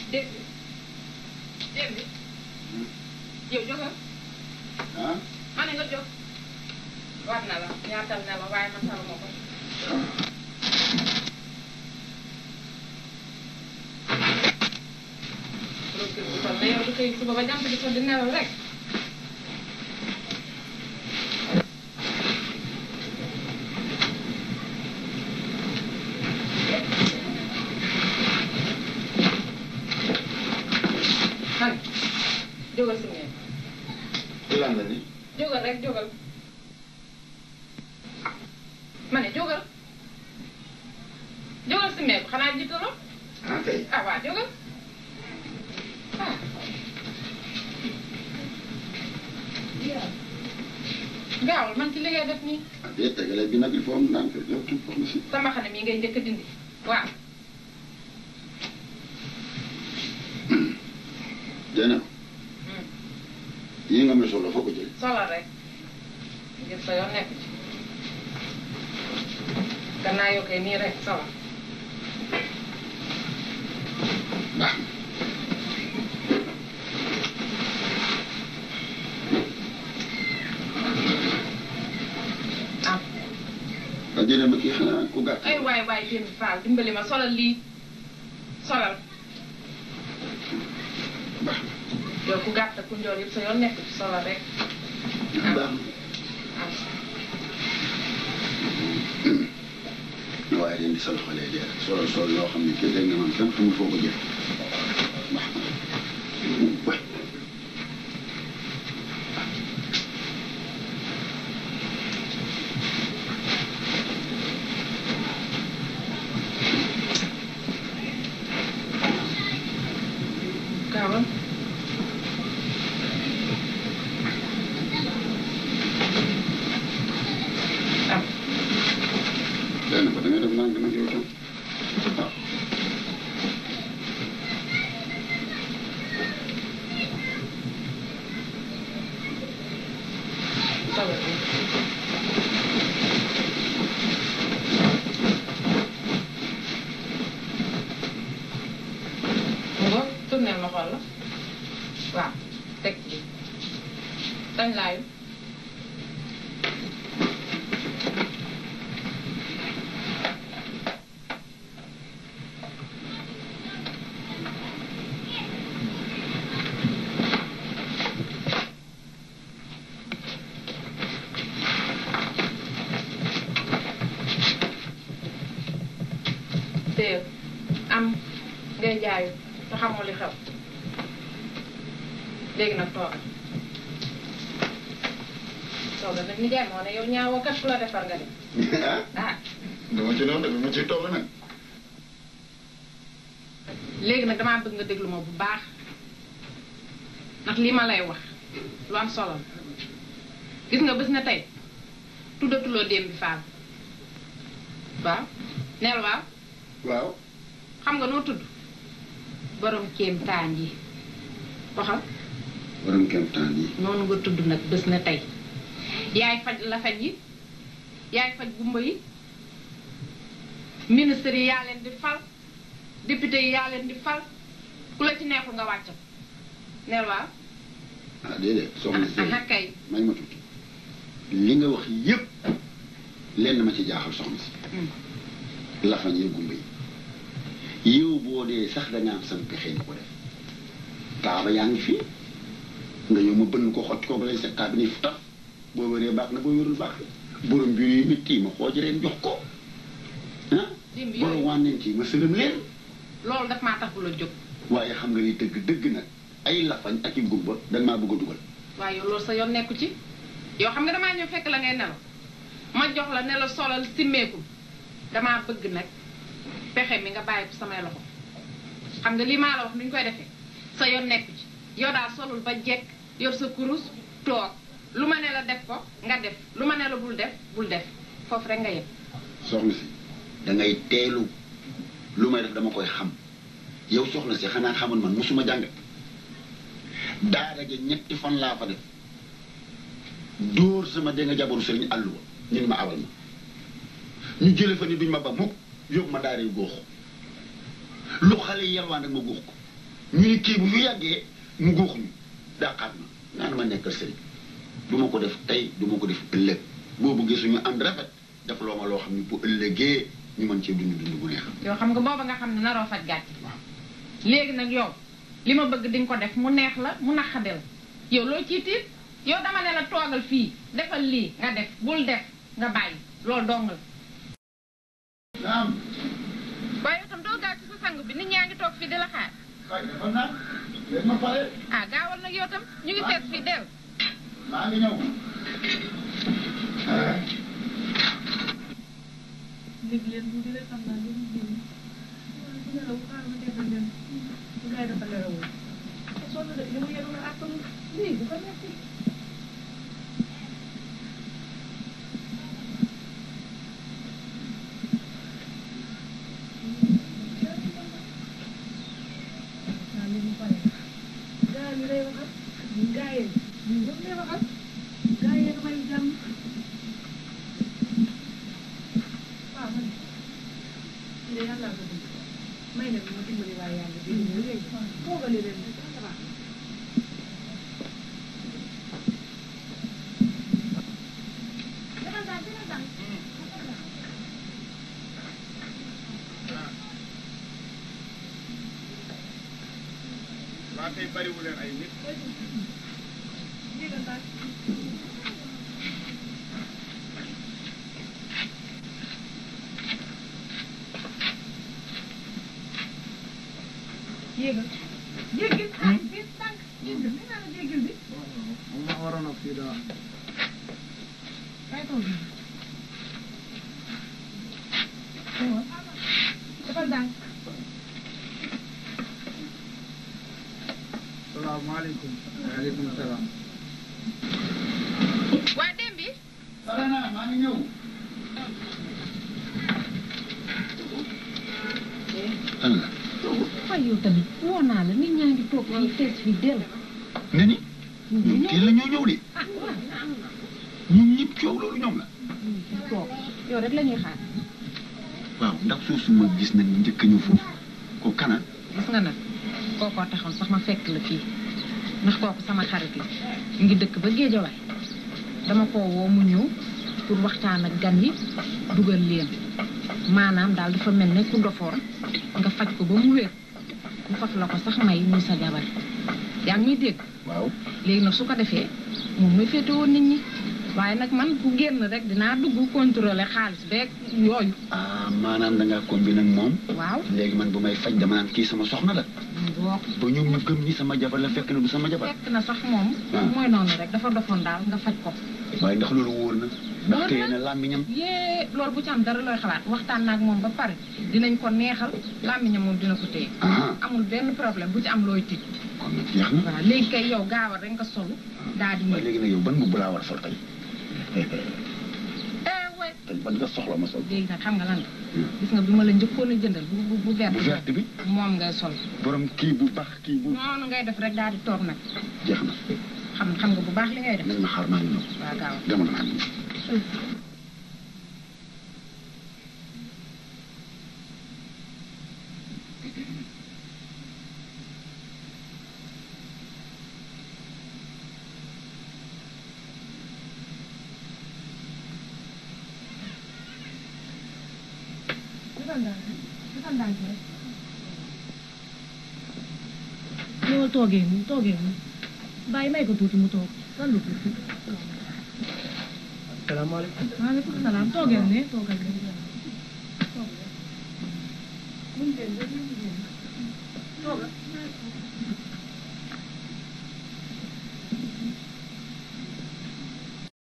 dégg dégg yow jógal ah ma ne nga jóg war na la ñaatal na la waaye man taluma ko procure bu toll na yow du xëy suba ba jant di ko di nelaw rek man jógal si ngeen lan la ni jógal rek jógal ma ne jógal jógal si meeku xanaa jiitaloo ah kay ah waa jógal ah gaawal man ci li ngay def nii ah déet tegale bi nag il faut am ndànk yow tuut wax na si sama xane mii ngay njëkk a dindi waaw Jeynaba yii nga may solo foo ko jëlee solal rek ngir sa yoon nekk ci gannaaw yoo koy nii rek solal baax na ah ah Jeynaba kii xanaa ku gàtt ay waay waay démb faal dimbali ma solal lii solal baax yow ku gàtt ku njool yëpp sa yoon nekk ci solal rek na baax ah na waaye leen di sa loxo lay dee rek solal sol loo xam ne kii dégg nga man kenn xamul foo ko jëlee baax na waay gaawal ah Jeynaba da ngay def ndànk nag yow tam waaw solal lii mu ngo tournel ma xool la waaw teg ci dañ laayu téye am ngay jaayu te xamoo li xew léegi nag toogal toogal nag ni jaay moo ne yow ñaawoo kat fu la defar nga dem ah ah dama ci noonu dama ciy toll nag léegi nag damaa bëgg nga déglu ma bu baax ndax lii ma lay wax lu am solo la gis nga bés na tey tuddatuloo démb bi faal waaw neel waaw waaw xam nga noo tudd borom kéemtaan yi waxal borom kemtaan yi noonu nga tudd nag bés na tey yaay faj la faj yi yaay faj gumba yi ministre yi yaa leen di fal député yi yaa leen di fal ku la ci neexul nga wàccal neel waaw ah déedéet soxna si aha kay may ma tuuti li nga wax yépp lenn ma ci jaaxal soxna si Hmm. lafañ yi gumba yi yow boo dee sax da nga am sam pexe ni ko def taaba yaa ngi fii nga yow ma bënn ko xocc ko ba lay set taa bi ni fu tax boo wéree baax na boo wérul baax na borom biir yi métti ma xooj leen jox ko ah Dimb yooyu. borom wànneen ci ma sërëm leen loolu daf maa tax bu la jóg waaye xam nga ni dëgg dëgg nag ay lafañ ak i gumba dañ maa bëgg a dugal waaye yow loolu sa yoon nekku ci yow xam nga damaa ñëw fekk la ngay nelaw ma jox la ne la solal simmeeku damaa bëgg nag pexe mi nga bàyyi ko samay loxo xam nga lii maa la wax nu ñu koy defee sa yoon nekku ci yow daal solul ba jekk yor sa kurus toog lu ma ne la def ko nga def lu ma ne la bul def bul def foofu rek nga yem soxna si da ngay teelu lu may def dama koy xam yow soxna si xanaa xamoon man mosuma jàng daara ja ñetti fan laa fa def dóor sama dégg nga jabaru sëriñ àlluwa ñu ni ma awal ma ñu jële fa ni duñ ma ba mukk yóbbu ma daara yu góox lu xale yi yalwaan rek ma góox ko ñu ni kii bu fi yàggee mu góox ñu dàqaat ma naan ma nekkal sëriñ du ma ko def tey du ma ko def ëllëg boo bëggee suñu ànd rafet def loo ma loo xam ne bu ëllëgee ñu mën cee dund dund bu neex yow xam nga booba nga xam ne naroo faj gàcc waaw léegi nag yow li ma bëgg di nga ko def mu neex la mu naqade la yow loo ciy tiit yow dama ne la toogal fii defal lii nga def bul def nga bàyyi loolu dong la naam waaye itam doo gaaw ci sa sang bi nit ñaa ngi toog fii di la xaar kay dafa naan léegi ma pare ah gaawal nag yow tam ñu ngi seet fii del maa ngi ñëw léegi leen bu dee xam naa lu mu génn waaye bu nelaw xaaral ma defal leen bu ngay dafa nelawul te sonn de li mu yenu na àttan lii bu ko nekk naa li mu pare gaa yi lay waxal ñun gaa yi ñun ñëpp lay waxal gaa yi may jàmm waaw man lii de yàlla ko bëgg may na ma dimbali waaye yàlla dégg nga léegi toogale leen rek ça va defal daal defal daal waa tey bariwu leen ay nit yéegal daal yéegal jéggil ah bis tànk jéggil nee naa la jéggil bi moom maa waroon a fii daal kay toog bi aywa defal daal salaamaaleykum waaleykum salaam waa dem bi pare naa maa ngi ñëw lan la waaye yow tamit woo naa la nit ñaa ngi toog fii fees fii del nga ni ñoom teel la ñoo ñëw de ah waaw ñun ñëpp coow loolu ñoom la toog yow rek la ñuy xaar waaw ndax suuf su ma gis nag njëkk a ñëw foofu ko kana gis nga nag kookoo taxaw sax ma fekk la fii ndax kooku sama xarit la mu ngi dëkk ba géejawaay dama ko woo mu ñëw pour waxtaan ak gan yi dugal leen maanaam daal dafa mel ne ku dofoon nga faj ko ba mu wér mu faf la ko sax may muy sa jabar yaa ngi muy dégg waaw léegi nag su ko defee moom muy féete woon nit ñi waaye nag man ku génn rek dinaa dugg contrôler xaalis beeg yooyu ah maanaam da ngaa combine ak moom waaw léegi man bu may faj dama naan kii sama soxna la boo ba ñoom ñu gëm ni sama jabar la fekk na du sama jabar fekk na sax moom Ah. mooy noonu rek dafa dofoon daal nga faj ko waaye ndax loolu wóor na ndax Wóor téye na. na làmmiñam yée loolu bu ci am dara looy xalaat waxtaan naag moom ba pare dinañ ko neexal làmmiñam moom dina ko téye ah amul benn problème bu ci am looy tiit kon nag jeex na waaw léegi kay yow gaawal rek nga solu daal di waaye ñëw léegi nag yow ban mbubb laa war a sol tey eh way tey ban nga soxla ma sol léegi nag xam nga lan la gis nga bi ma la njëkkoon a jëndal bu bu bu vert bu verte bi moom ngay sol borom kii bu baax kii bu noonu ngay def rek daal di toog nag jeex na xam xam nga bu baax li ngay def nañ ma xaar maa ngi ñëw waaw gaaw jamono maa ngi ñëw defal daal defal daal rek ñëwal toogee nii toogee nii bàyyi may ko tuuti mu toog lan lu tuuti salaamaaleykum maaleykum salaam toogeel ne toogal ne toog buñ leen ba ñu